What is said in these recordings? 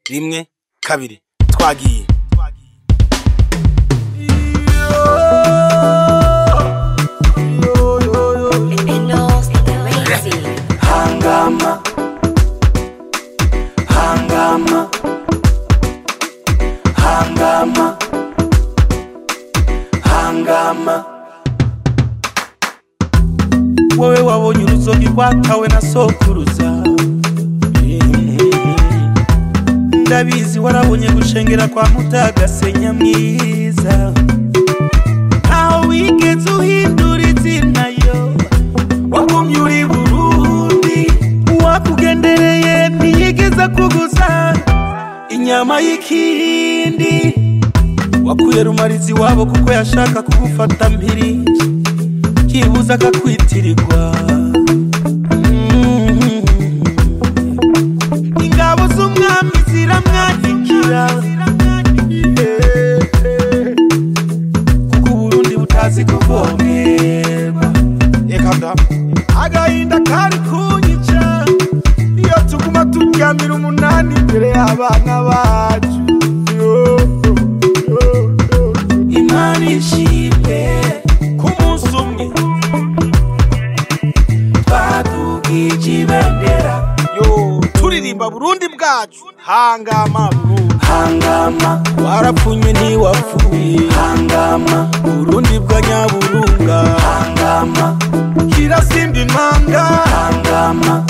rimwe kabiri twagiye Enos Lazy. hangama hangama hangama hangama wowe wabonye uruzogi rwatawe na sokuruza ndabizi warabonye gushengera kwa mutagasenya mwiza ntaho wigeze uhindura izina yo wagumye uri burundi uwakugendereye ntiyigeze kuguza inyama y'ikindi wakuye rumarizi wabo kuko yashaka kugufata mpiri yibuza akakwitirirwa Mm. ingabo z'umwami ziramwandikira Yeah. kuko uburundi butazi kuvomerwa reka da agahinda kari kunyica iyo tuguma turyamira umunani imbere y'abana bacu Yo, yo, yo. imana ishimwe ku munsi umwe twadugije ibendera yo turirimba burundi bwacu hangama burundi hangama warapfunywe ntiwapfuye hangama burundi bwa nyaburunga hangama kirasimba impanga hangama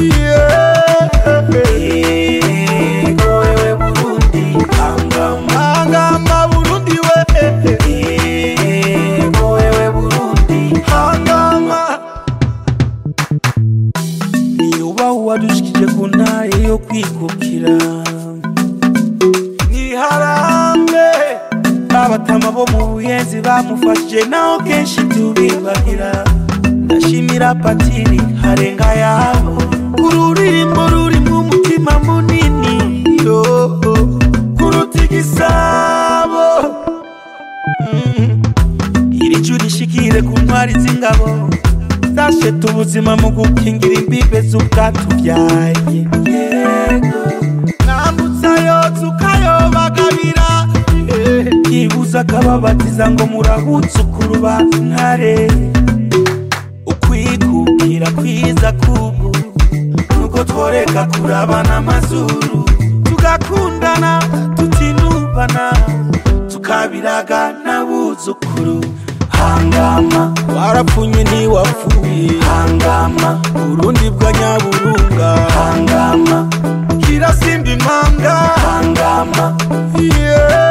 yego wewe burundi hangama hangama burundi we yego wewe burundi hangama niyubaha uwadushikije ku ntare yo kwikukira niharambe abatama bo mu buyenzi bamufashije naho kenshi tubibagira ndashimira patiri harenga yabo ururirimbo rurimo umutima munini yo kuruta igisabo Mm. iri juru rishikire ku ntwari z'ingabo zasheta ubuzima mu gukingira imbibe z'ubwatubyaye yego mwambutsa yotse ukayobagabira yibuza akababatiza ngo murahutse ukuruba ntare ukwikukira kwiza kubu nuko tworeka kurabana amazuru tugakundana tutinubana tukabiraga n'abuzukuru hangama warapfunywe ntiwapfuye hangama burundi bwa nyaburunga hangama kirasimba impanga hangama yeah.